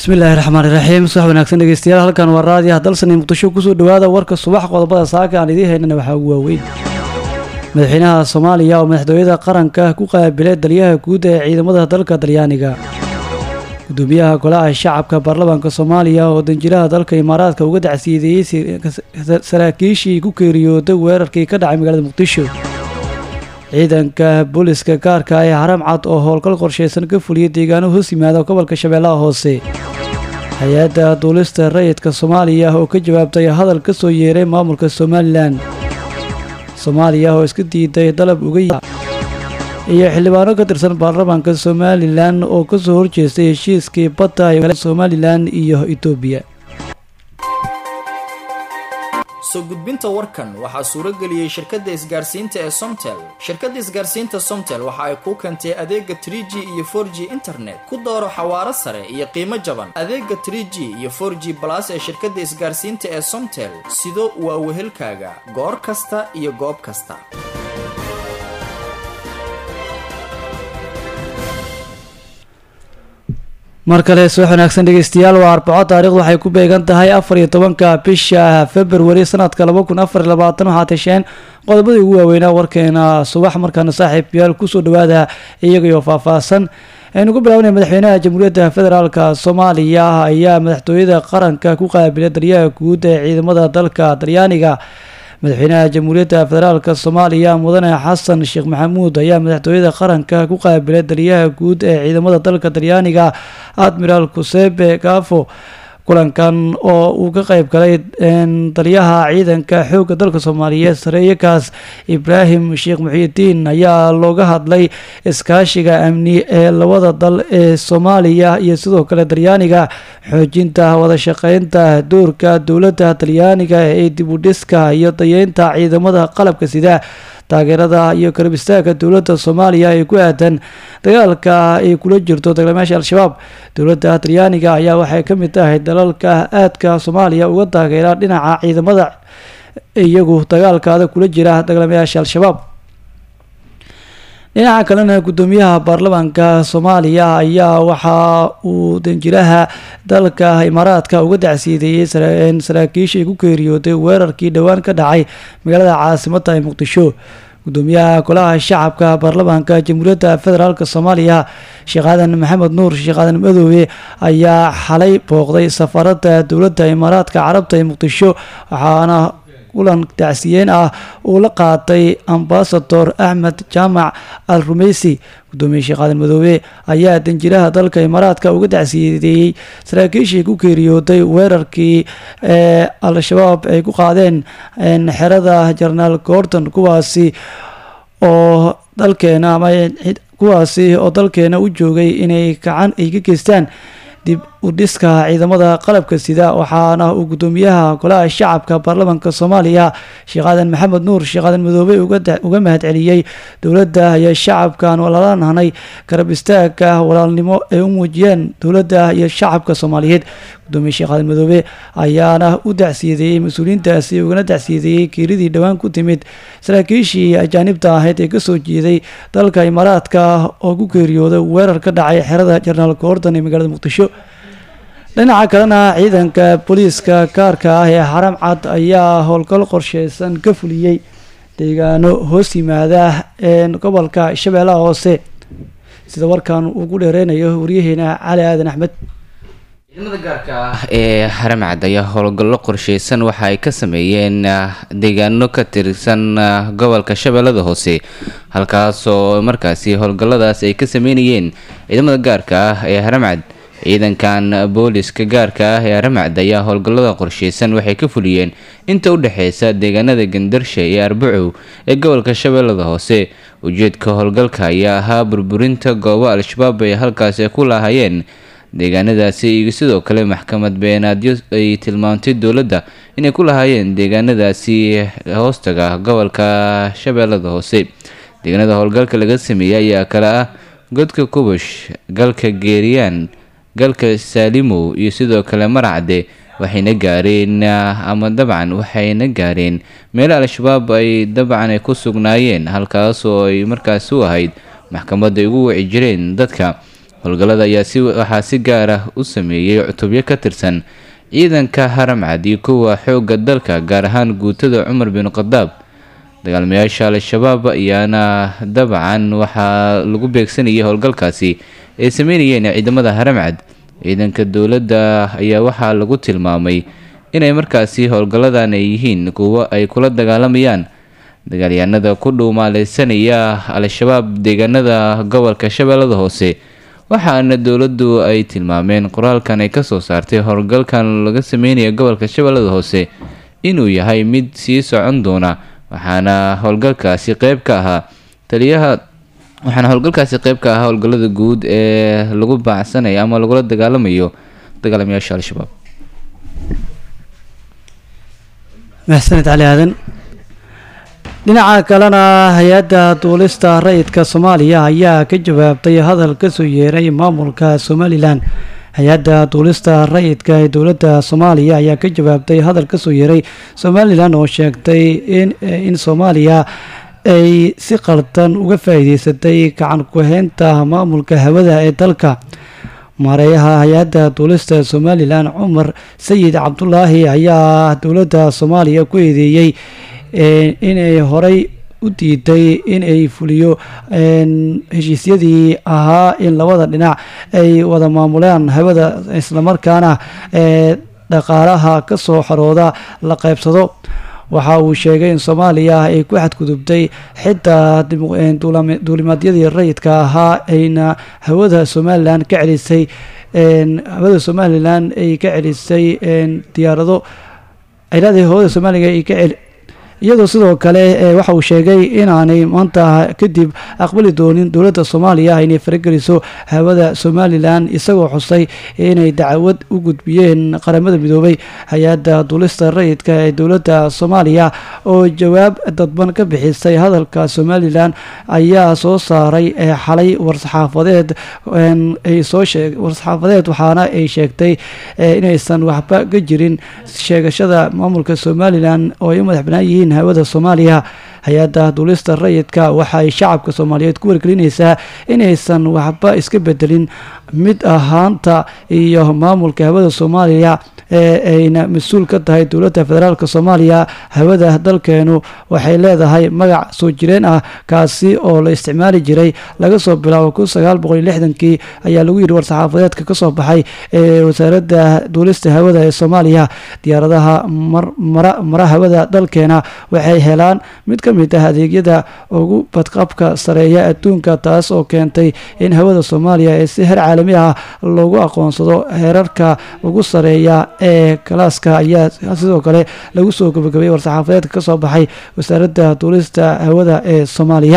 bismillaahi raxmaan iraxiim subax wanaagsan dhegeystayaal halkan waa raadiyaha dalsani muqdisho kusoo dhawaada warka subax qodobada saaka aan idiin haynana waxaa ugu waaweyn madaxweynaha soomaaliya oo madaxtooyada qaranka ku qaabilay dalyaha guud ee ciidamada dalka talyaaniga gudoomiyaha golaha shacabka baarlamaanka soomaaliya oo danjiraha dalka imaaraadka uga dacsiideeyey saraakiishii ku geeriyooday weerarkii ka dhacay magaalada muqdisho ciidanka booliska gaarka ee haram cad oo howlgal qorshaysan ka fuliyay deegaano hoos yimaada gobolka shabeellaha hoose hay-adda duulista rayidka soomaaliya oo ka jawaabtay hadal ka soo yeeray maamulka somalilan soomaaliya oo iska diiday dalab uga iyo xildhibaano ka tirsan baarlamaanka somalilan oo kasoo horjeestay heshiiskii badda ee somalilan iyo etoobiya soo gudbinta warkan waxaa suuro geliyey shirkadda isgaarsiinta ee somtel shirkadda isgaarsiinta somtel waxa ay kuu keentay adeega tr g iyo for g internet ku dooro xawaaro sare iyo qiimo jaban adeega tr g iyo for g balas ee shirkadda isgaarsiinta ee somtel sido waa wehelkaaga goor kasta iyo goob kasta mar kale subax wanaagsan dhegeystayaal waa arbaco taarikhdu waxay ku beegan tahay afar iyo tobanka bisha februari sanadka laba kun afar iyo labaatan waxaa tasheen qodobadii ugu waaweynaa warkeena subax markaana saaxiibyaal kusoo dhawaada iyagaiyo faahfaahsan aynu ku bilaabnay madaxweynaha jamhuuriyadda federaalka soomaaliya ayaa madaxtooyada qaranka ku qaabilay daryaha guud ee ciidamada dalka talyaaniga madaxweynaha jamhuuriyadda federaalk soomaaliya mudane xasan sheekh maxamuud ayaa madaxtooyada qaranka ku qaabilay daryaha guud ee ciidamada dalka talyaaniga admiral kusebe gafo kulankan oo uu ka qeyb galay dalyaha ciidanka xoogga dalka soomaaliyeed sareeyakaas ibraahim sheekh muxiidiin ayaa looga hadlay iskaashiga amni ee labada dal ee soomaaliya iyo sidoo kale talyaaniga xoojinta wadashaqeynta doorka dowladda talyaaniga ee dibudhiska iyo dayeynta ciidamada qalabka sida taageerada iyo karab istaagka dowladda soomaaliya ee ku aadan dagaalka ay kula jirto dagaalamayaasha al-shabaab dowladda talyaaniga ayaa waxay ka mid tahay dalalka aadka soomaaliya uga taageera dhinaca ciidamada iyagu dagaalkaada kula jira dagaalamayaasha al-shabaab dhinaca kalena gudoomiyaha baarlamaanka soomaaliya ayaa waxa uu danjiraha dalka imaaraadka uga dacsiideeyey saraakiishii ku geeriyooday weerarkii dhowaan ka dhacay magaalada caasimada ee muqdisho gudoomiyaha golaha shacabka baarlamaanka jamhuuriyadda federaalk soomaaliya sheekh aadan maxamed nuur sheekh aadan madoobe ayaa xalay booqday safaarada dowladda imaaraadka carabta ee muqdisho waxaana kulan dacsiyeyn ah uu la qaatay ambasador axmed jaamac al rumeysi gudoomiye sheekh aadan madoobe ayaa danjiraha dalka imaaraadka uga dacsiyeeyey saraakiishii ku geeriyooday weerarkii ee al-shabaab ay ku qaadeen xerada jenaraal gordon kuwaasi oo dalkeena ama kuwaasi oo dalkeena u joogay inay gacan ay ka geystaan dib u dhiska ciidamada qalabka sida waxaana uu gudoomiyaha golaha shacabka baarlamaanka soomaaliya sheekh aadan maxamed nuur sheekh aadan madoobe uga mahadceliyey dowladda iyo shacabkan walaalanahnay garab istaaga walaalnimo ay u muujiyeen dowladda iyo shacabka soomaaliyeed gudoomiye sheekh aadan madoobe ayaana u dacsiyadeeyey mas-uuliyiintaasi ugana dacsiyadeeyey geeridii dhowaan ku timid saraakiishii ajaanibta ahayd ee kasoo jeeday dalka imaaraadka oo ku geeriyooday weerar ka dhacay xerada jenaraal gordon ee magaalada muqdisho dhinaca kalena ciidanka booliiska gaarka ah ee xaram cad ayaa howlgal qorsheysan ka fuliyey deegaano hoos yimaada gobolka shabeellaha hoose sida warkan uu ku dheereynayo waryaheena cali aadan axmed ciidamada gaarka ah ee haramcad ayaa howlgallo qorsheysan waxa ay ka sameeyeen deegaano ka tirsan gobolka shabeellada hoose halkaasoo markaasi howlgalladaas ay ka sameynayeen ciidamada gaarka ah ee haramcad ciidankan booliska gaarka ah ee haramcad ayaa howlgallada qorsheysan waxay ka fuliyeen inta u dhexeysa deegaanada gandarsha iyo arbacow ee gobolka shabeellada hoose ujeedka howlgalka ayaa ahaa burburinta goobo al-shabaab ay halkaasi ku laahayeen deegaanadaasi iyo sidoo kale maxkamad beenaadyo ay tilmaamtay dowladda inay ku lahaayeen deegaanadaasi hoostaga gobolka shabeellada hoose deegaanada howlgalka laga sameeyey ayaa kale ah godka kubush galka geeriyaan galka saalimow iyo sidoo kale marcade waxayna gaareen ama dabcan waxayna gaareen meelo al-shabaab ay dabcan ay ku sugnaayeen halkaasoo ay markaasi u ahayd maxkamadda ay ugu wici jireen dadka howlgallada ayaa si waxaa si gaar ah u sameeyey cutubyo ka tirsan ciidanka haramcad iyo kuwa xoogga dalka gaar ahaan guutada cumar bin khadaab dagaalmayaasha al-shabaab ayaana dabcan waxaa lagu beegsanayay howlgalkaasi ay sameynayeen ciidamada haramcad ciidanka dowladda ayaa waxaa lagu tilmaamay inay markaasi howlgalladan ay yihiin kuwo ay kula dagaalamayaan dagaalyahanada ku dhuumaaleysanaya al-shabaab deegaanada gobolka shabeellada hoose waxaana dowladdu ay tilmaameen qoraalkan ay kasoo saartay howlgalkan laga sameynaya gobolka shabeellada hoose inuu yahay mid sii socon doona waxaana howlgalkaasi qeyb ka ahaa taliyaha waxaana howlgalkaasi qeyb ka ahaa howlgallada guud ee lagu baacsanayo ama lagula dagaalamayo dagaalamayaasha al-shabaab maxsaned cali aadan dhinaca kalena hay-adda duulista rayidka soomaaliya ayaa ka jawaabtay hadal kasoo yeeray maamulka somalilan hay-adda duulista rayidka ee dowladda soomaaliya ayaa ka jawaabtay hadal kasoo yeeray somalilan oo sheegtay in soomaaliya ay si qaldan uga faa-iideysatay gacan ku-heynta maamulka hawada ee dalka maareeyaha hay-adda duulista somalilan cumar sayid cabdulaahi ayaa dowladda soomaaliya ku eedeeyey inay horey u diiday inay fuliyo heshiisyadii ahaa in labada dhinac ay wada maamulaan hawada islamarkaana dhaqaalaha kasoo xarooda la qeybsado waxa uu sheegay in soomaaliya ay ku xadgudubtay xitaa duulimaadyadii rayidka ahaa ayna hawada somalilan ka celisay hawada somalilan ay ka celisay diyaarado ay leedahay hawada somaliga ay ka celi iyadoo sidoo kale waxa uu sheegay inaanay maanta kadib aqbali doonin dowladda soomaaliya inay farageliso hawada somalilan isagoo xusay inay dacwad u gudbiyeen qaramada midoobay hay-adda duulista rayidka ee dowladda soomaaliya oo jawaab dadban ka bixisay hadalka somalilan ayaa soo saaray xalay war-saxaafadeed ay soo sheeg war-saxaafadeed waxaana ay sheegtay inaysan waxba ka jirin sheegashada maamulka somalilan oo ay u madax banaan yihiin hawada soomaaliya hay-adda duulista rayidka waxa ay shacabka soomaaliyeed ku wargelinaysaa inaysan waxba iska bedelin mid ahaanta iyo maamulka hawada soomaaliya ee ayna mas-uul ka tahay dowladda federaalk soomaaliya hawada dalkeenu waxay leedahay magac soo jireen ah kaasi oo la isticmaali jiray laga soo bilaabo kun sagaal boqol iyo lixdankii ayaa lagu yidhi war-saxaafadeedka kasoo baxay ee wasaaradda duulista hawada ee soomaaliya diyaaradaha mara hawada dalkeena waxay helaan mid ka mid ah adeegyada ugu badqabka sareeya adduunka taas oo keentay in hawada soomaaliya ee si heer caalami ah loogu aqoonsado heerarka ugu sareeya ee kalaaska ayaa sidoo kale lagu soo gabagabay war-saxaafadeedka kasoo baxay wasaaradda duulista hawada ee soomaaliya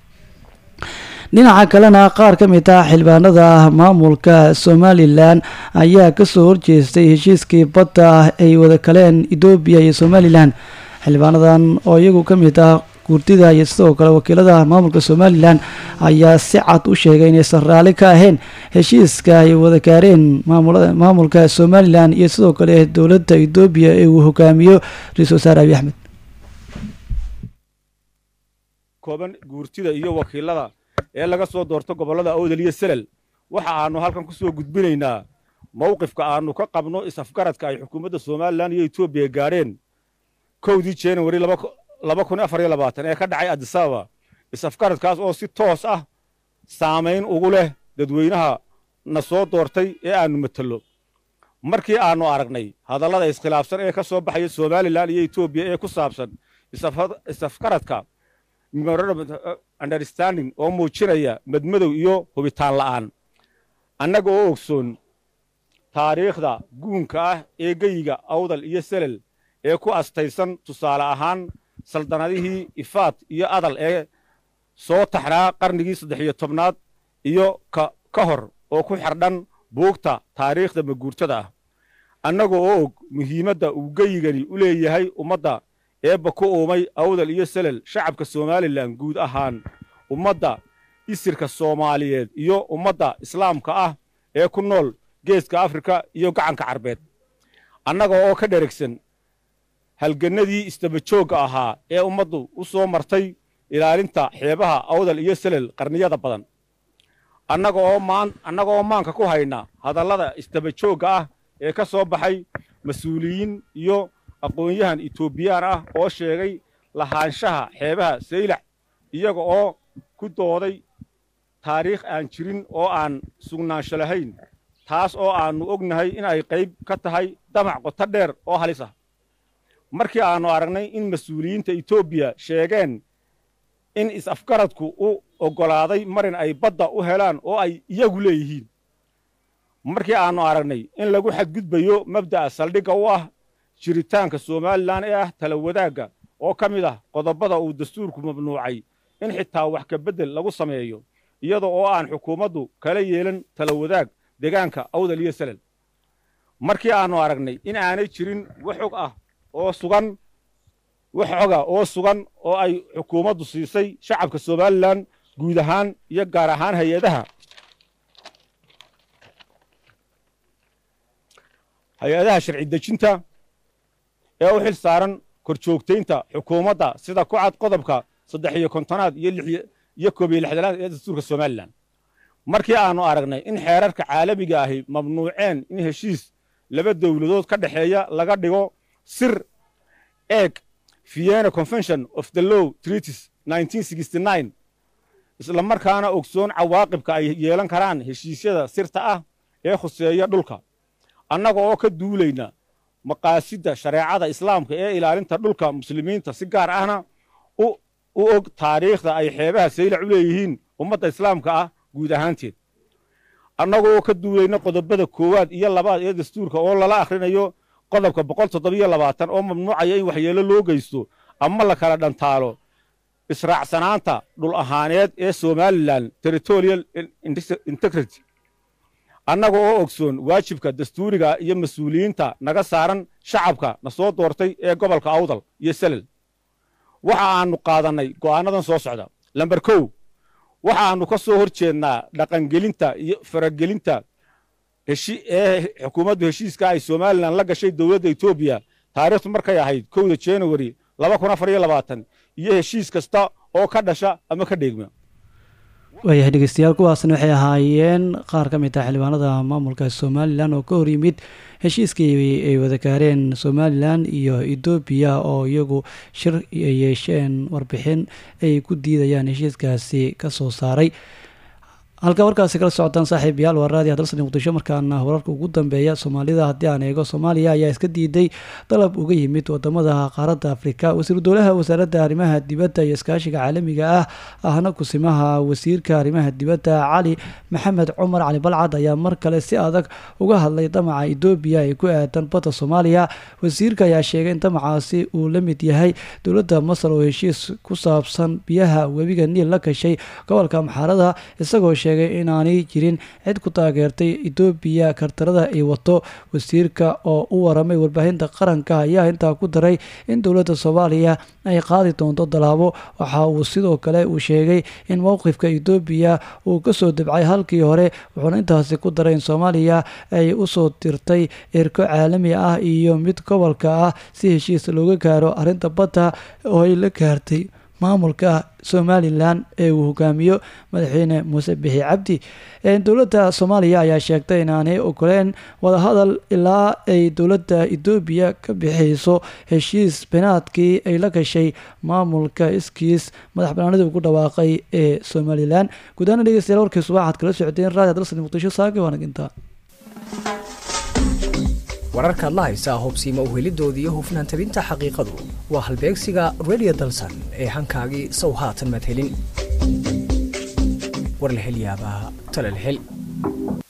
dhinaca kalena qaar ka mid ah xildhibaanada maamulka somalilan ayaa kasoo horjeestay heshiiskii badda ay wada kaleen etoobiya iyo somalilan xildhibaanadan oo iyagu ka mid ah guurtida iyo sidoo kale wakiilada maamulka somalilan ayaa si cad u sheegay inaysan raalli ka ahayn heshiiska ay wada gaareen maamulka somalilan iyo sidoo kale dowladda etoobiya ee uu hogaamiyo ra-isul wasaare abiy axmed kooban guurtida iyo wakiilada ee laga soo doorto gobollada awdal iyo selel waxa aanu halkan ku soo gudbinaynaa mowqifka aanu ka qabno is-afgaradka ay xukuumadda somalilan iyo etoobiya gaadheen kowdii januari laba kun afar iyo labaatan ee ka dhacay adisababa is-afgaradkaas oo si toos ah saamayn ugu leh dadweynaha na soo doortay ee aannu matello markii aannu aragnay hadallada iskhilaafsan ee ka soo baxaya somalilan iyo etoobiya ee ku saabsan is-afgaradka understanding oo muujinaya madmadow iyo hubitaan la'aan annaga oo ogsoon taariikhda guunka ah ee geyiga awdal iyo selel ee ku astaysan tusaale ahaan saldanadihii ifaad iyo adal ee soo taxnaa qarnigii saddex iyo tobnaad iyo ka hor oo ku xardhan buugta taariikhda maguurtada ah annaga oo og muhiimadda uu geyigani u leeyahay ummadda eebba ku uumay awdal iyo selel shacabka somalilan guud ahaan ummadda isirka soomaaliyeed iyo ummadda islaamka ah ee ku nool geeska afrika iyo gacanka carbeed annaga oo ka dheragsan halgannadii isdabajoogga ahaa ee ummaddu u soo martay ilaalinta xeebaha awdal iyo selel qarniyada badan annaga oo maan annaga oo maanka ku hayna hadallada isdaba joogga ah ee ka soo baxay mas-uuliyiin iyo aqoon-yahan etoobiyaan ah oo sheegay lahaanshaha xeebaha saylax iyaga oo ku dooday taariikh aan jirin oo aan sugnaansho lahayn taas oo aannu ognahay in ay qayb ka tahay damac qoto dheer oo halis ah markii aannu aragnay in mas-uuliyiinta etoobiya sheegeen in is-afgaradku u oggolaaday marin ay badda u helaan oo ay iyagu leeyihiin markii aannu aragnay in lagu xadgudbayo mabda'a saldhigga u ah jiritaanka somalilan ee ah tala wadaagga oo ka mid ah qodobbada uu dastuurku mamnuucay in xitaa wax ka beddel lagu sameeyo iyada oo aan xukuumaddu kala yeelan tala wadaag deegaanka awdal iyo salel markii aannu aragnay in aanay jirin wax xog ah oo sugan wax xoga oo sugan oo ay xukuumaddu siisay shacabka somalilan guud ahaan iyo gaar ahaan hay-adaha hay-adaha sharci dejinta ee u xil saaran korjoogtaynta xukuumadda sida ku cad qodobka saddex iyo kontonaad iyo lix iyo koob iyo lixdanaad ee dastuurka somalilan markii aannu aragnay in xeerarka caalamiga ahi mamnuuceen in heshiis laba dowladood ka dhexeeya laga dhigo sir eeg vienna convention of the law treaties isla markaana ogsoon cawaaqibka ay yeelan karaan heshiisyada sirta ah ee khuseeya dhulka annaga oo ka duulayna maqaasidda shareecada islaamka ee ilaalinta dhulka muslimiinta si gaar ahna u og taariikhda ay xeebaha saylac u leeyihiin ummadda islaamka ah guud ahaanteed annaga oo ka duulayna qodobada koowaad iyo labaad ee dastuurka oo lala akhrinayo qodobka boqol toddobiyo labaatan oo mamnuucaya in waxyeelo loo geysto ama la kala dhantaalo israacsanaanta dhul ahaaneed ee somalilan territorial integrity annaga oo ogsoon waajibka dastuuriga iyo mas-uuliyiinta naga saaran shacabka na soo doortay ee gobolka awdal iyo selel waxa aannu qaadannay go'aannadan soo socda lamber kow waxa aannu ka soo hor jeednaa dhaqangelinta iyo faragelinta ee xukuumaddu heshiiska ay somalilan la gashay dowladda etoobiya taariikhtu markay ahayd kowda januari laba kun afar iyo labaatan iyo heshiis kasta oo ka dhasha ama ka dheegma waayahay dhegeystayaal kuwaasna waxay ahaayeen qaar ka mid ah xildhibaanada maamulka somalilan oo ka hor yimid heshiiskii ay wada gaareen somalilan iyo etoobiya oo iyagu shir ay yeesheen warbixin ay ku diidayaan heshiiskaasi kasoo saaray halka warkaasi kala socotaan saaxiib yaal waa raadiyo dalsan muqdisho markaana wararka ugu dambeeya soomaalida haddii aan eego soomaaliya ayaa iska diiday dalab uga yimid wadamada qaaradda afrika wasiiru dowlaha wasaaradda arrimaha dibadda iyo iskaashiga caalamiga ah ahna kusimaha wasiirka arrimaha dibadda cali maxamed cumar cali balcad ayaa mar kale si adag uga hadlay damaca etoobiya ee ku aadan badda soomaaliya wasiirka ayaa sheegay in damacaasi uu la mid yahay dowladda masar oo heshiis ku saabsan biyaha webiga niil la gashay gobolka maxaarada isagoo sheegay inaanay jirin cid ku taageertay etoobiya kartarada ay wato wasiirka oo u waramay warbaahinta qaranka ayaa intaa ku daray in dowladda soomaaliya ay qaadi doonto dalaabo waxa uu sidoo kale uu sheegay in mowqifka etoobiya uu kasoo debcay halkii hore wuxuuna intaasi ku daray in soomaaliya ay usoo dirtay erko caalami ah iyo mid gobolka ah si heshiis looga gaaro arrinta badda oo ay la gaartay maamulka somalilan ee uu hogaamiyo madaxweyne muuse bixi cabdi dowladda soomaaliya ayaa sheegtay inaanay ogoleen wadahadal ilaa ay dowladda etoobiya ka bixiyso heshiis binaadkii ay la gashay maamulka iskiis madax banaanida ugu dhawaaqay ee somalilan gudaana dhegeystayaal warkii subaxaad kala socdeen raadiyo dalsan muqdisho saaki waanaginta wararkaad la haysaa hubsiima uhelidooda iyo hufnaan tabinta xaqiiqadu waa halbeegsiga radio dalsan ee hankaagii sow haatan madhelin war la hel yaabaa tala la hel